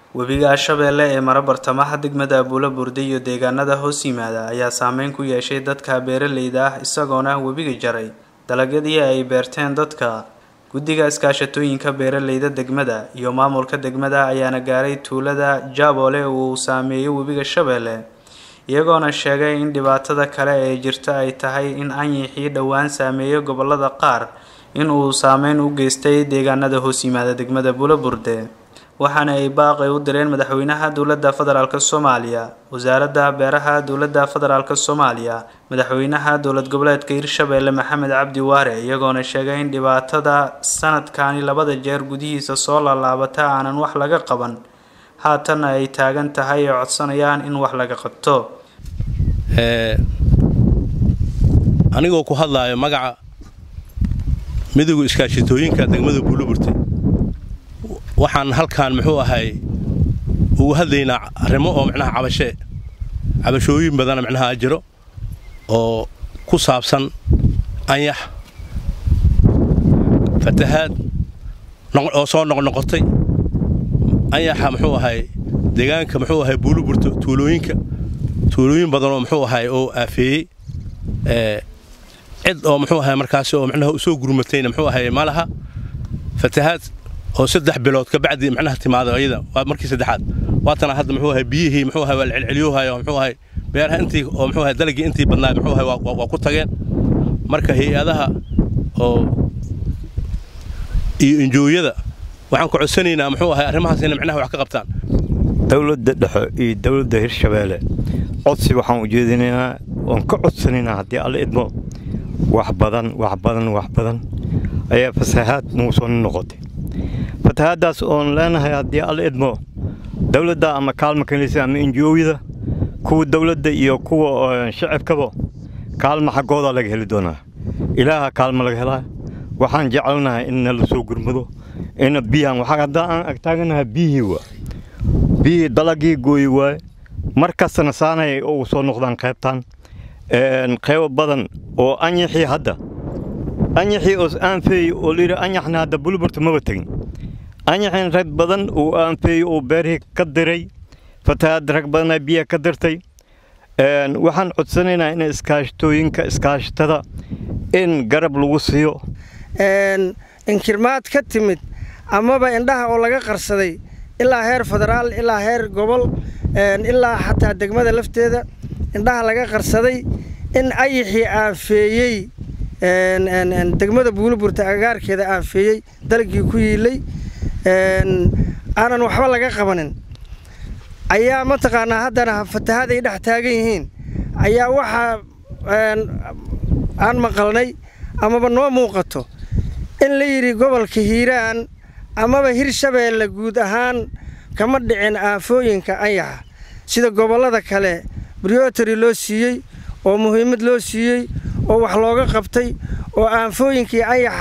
webiga shabeelle ee mara bartamaha degmada abuula burde iyo deegaanada hoos yimaada ayaa saameyn ku yeeshay dadka beeraleyda ah isagoona webiga jaray dalagyadii ay beerteen dadka guddiga iskaashatooyinka beeraleyda degmada iyo maamulka degmada ayaana gaaray tuulada jaaboole uu saameeyey webiga shabeelle iyagoona sheegay in dhibaatada kale ee jirta ay tahay in anyixii dhowaan saameeyey gobolada qaar in uu saameyn u geystay deegaanada hoos yimaada degmada abuula burde waxaana ay baaqi u direen madaxweynaha dowladda federaalk soomaaliya wasaaradda beeraha dowladda federaalk soomaaliya madaxweynaha dowlad goboleedka hirshabeelle maxamed cabdi waare iyagoona sheegay in dhibaatada sanadkani labada jeer gudihiisa soo laalaabata aanan wax laga qaban haatanna ay taagan tahay ee codsanayaan in wax laga qabto anigoo ku hadlaayo magaca midowga iskaashitooyinka degmada buulaburte waxaan halkaan muxuu ahay ugu hadlaynaa arrimo oo micnaha cabashee cabashooyin badana micnaha jiro oo ku saabsan anyax fatahaad oo soo noqnoqotay anyaxa muxuu ahay deegaanka muxuu ahay buuluburto tuulooyinka tuulooyin badanoo muxuu ahay oo aafeeyey cid oo muxuu ahay markaasi oo micnaha usoo gurmatayna muxuu ahay ma laha fatahaad oo saddex bilood ka bacdi micnaha timaado ayada waa markii saddexaad waatana hadda muxuu ahay biyihii muxuu ahay waa la celceliyoohayo muxuu ahay beeraha intii oo muxuu ahay dalagii intii badnaa muxuu ahay waa ku tageen marka hay-adaha oo iyo injooyada waxaan ku codsanaynaa muxuu ahay arrimahaas inay micnaha wax ka qabtaan dowladda dhexe iyo dowladda hirshabeelle codsi waxaan ujeedinaynaa oon ka codsanaynaa haddii alla idmo wax badan wax badan wax badan ayaa fasahaad nagu soo noqotay fatahaaddaas oon leenahay haddii alla idmo dowladda ama kaalma kanisa ama injiyooyada kuwa dowladda iyo kuwa shacabkaba kaalma xaggoodaa laga heli doonaa ilaaha kaalma laga helaa waxaan jecelnahay in nala soo gurmado ina biyahan waxaa haddaa aan agtaaganahay biyihii waa biyihii dalagii gooyi waaye mar kastana saanay ugu soo noqdaan qaybtaan qaybo badan oo anyaxii hadda anyaxii oos aanfeeyey oo layidhi anyaxna hadda buluburta maba tegin anyaxin rag badan uu aanfeeyey oo beerihii ka diray fatahaad rag badanaa biyaha ka dirtay waxaan codsanaynaa in iskaashatooyinka iskaashatada in garab lagu siiyo inkirmaad ka timid amaba indhaha oo laga qarsaday ilaa heer federaal ilaa heer gobol ilaa xataa degmada lafteeda indhaha laga qarsaday in ayixii aanfeeyey degmada buuliburta agagaarkeeda aanfeeyey dalagii ku yiilay aanan waxba laga qabanin ayaa mataqaanaa haddana fatahaad ay dhex taagan yihiin ayaa waxaa aan maqalnay amaba noo muuqato in la yidhi gobolka hiiraan amaba hirshabeelle guud ahaan kama dhicin aafooyinka anyaxa sida gobollada kale briotary loo siiyey oo muhiimad loo siiyey oo wax looga qabtay oo aanfooyinkii anyaxa